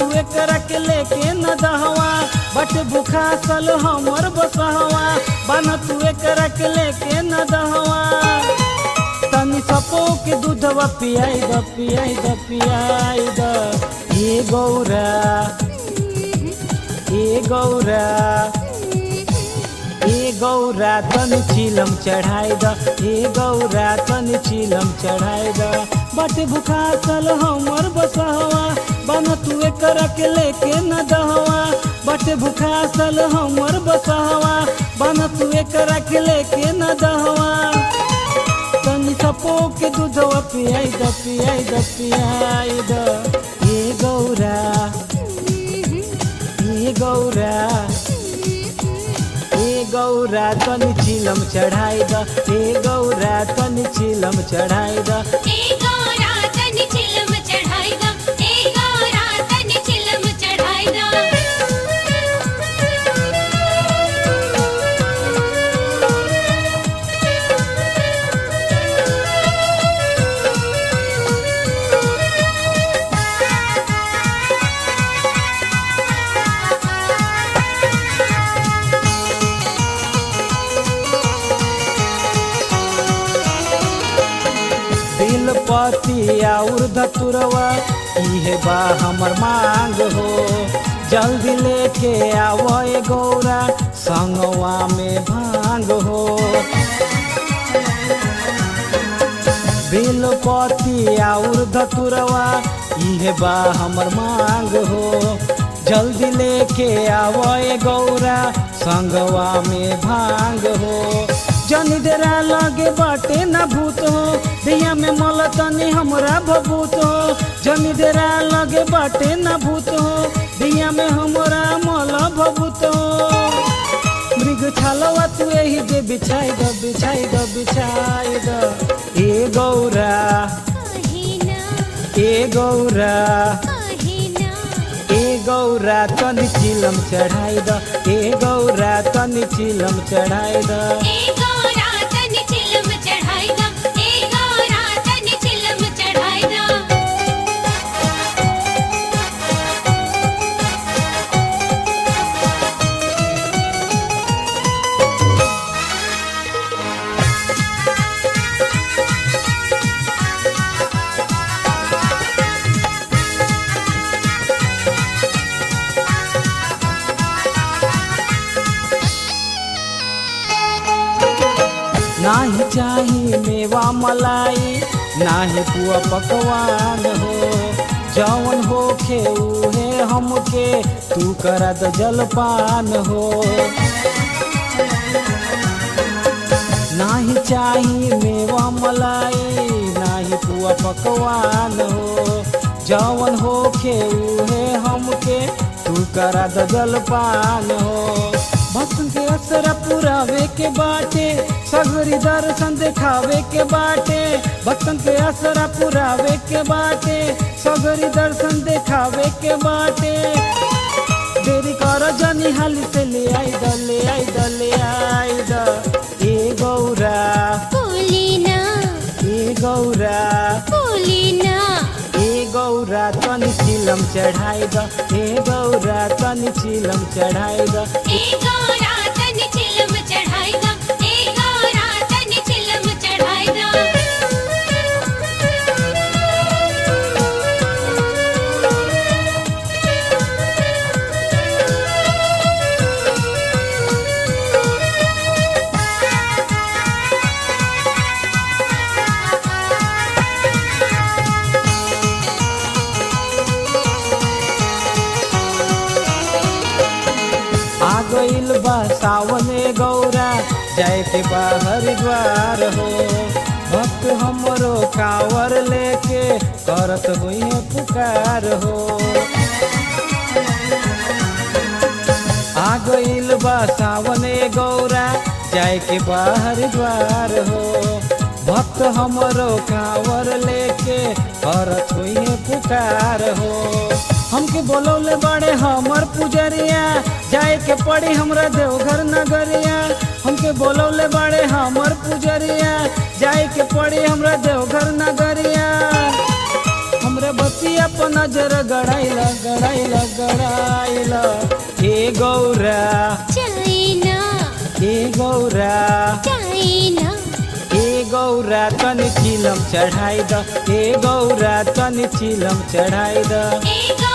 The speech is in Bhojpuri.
तू एकरा के लेके न दहवा बट भूखा सल हमर बसहवा बन तू एकरा के लेके न दहवा तनी सपो के दूधवा पियाई द पियाई द पियाई द ए गौरा ए गौरा ए गौरा तन चिलम चढ़ाई द ए गौरा तन चिलम चढ़ाई द बट भूखा सल हमर बसहवा बन तू एकरा के लेके न दहवा बट भूखा सल हमर बसहवा बन तू एकरा के लेके न दहवा तनी सपो के दूधवा पियाई द पियाई द पियाई द ए गौरा ए गौरा ए गौरा तनी चिलम चढ़ाई द ए गौरा तनी चिलम चढ़ाई द ए गौरा तन चिलम चढ़ाई द ए गौरा तन चिलम चढ़ाई दिल पति और धतुरवा इहे बा हमर मांग हो जल्दी लेके आवए गौरा संगवा में भांग हो बेलपति और धतुरवा इहे बा हमर मांग हो जल्दी लेके आवए गौरा संगवा में भांग हो जनी देरा लगे बाटे ना भूत हो दिया में मल तनी हमरा भभूत हो जनी देरा लगे बाटे ना भूत हो दिया में हमरा मल भभूत हो मृग छलवा तू यही दे बिछाई द बिछाई द बिछाई द ए गौरा ए गौरा ए गौरा तनी चिलम चढ़ाई द ए गौरा तनी चिलम चढ़ाई द ए गौरा तन चिलम चढ़ाई द ए गौरा तन चिलम चढ़ाई द नाही चाही मेवा मलाई नाही पुआ पकवान हो जौन होखे उहे हमके तू करा द जलपान हो नाही चाही मेवा मलाई नाही पुआ पकवान हो जौन होखे उहे हमके तू करा द जलपान हो भक्तन के असरा पुरावे के बाटे सगरी दर्शन दिखावे के बाटे भक्तन के असरा पुरावे के बाटे सगरी दर्शन दिखावे के बाटे देरी कर जनी हाली से ले आई द ले आई द ले आई द ए गौरा बोलिना ए गौरा बोलिना ए गौरा तनी चिलम चढ़ाई द ए गौरा तनी चिलम चढ़ाई द ए गौरा तन चिलम चढ़ाई द ए गौरा तन चिलम चढ़ाई आ गइल बा सावने गौरा जाए के बा हरिद्वार हो भक्त हमरो कांवर लेके करत हुई पुकार हो आ गइल बा सावने गौरा जाए के बा हरिद्वार हो भक्त हमरो कांवर लेके करत हुई पुकार हो हमके बोलौले बड़े हमर पुजरिया जाए के पड़ी हमरा देवघर नगरिया हमके बोलौले बड़े हमर पुजरिया जाए के पड़ी हमरा देवघर नगरिया हमरे बतिया पर नजर गड़ाइल गड़ाइल गड़ाइल हे गौरा चाइना हे गौरा चाइना हे गौरा तनि चिलम चढ़ाइ द हे गौरा तनि चिलम चढ़ाइ द ए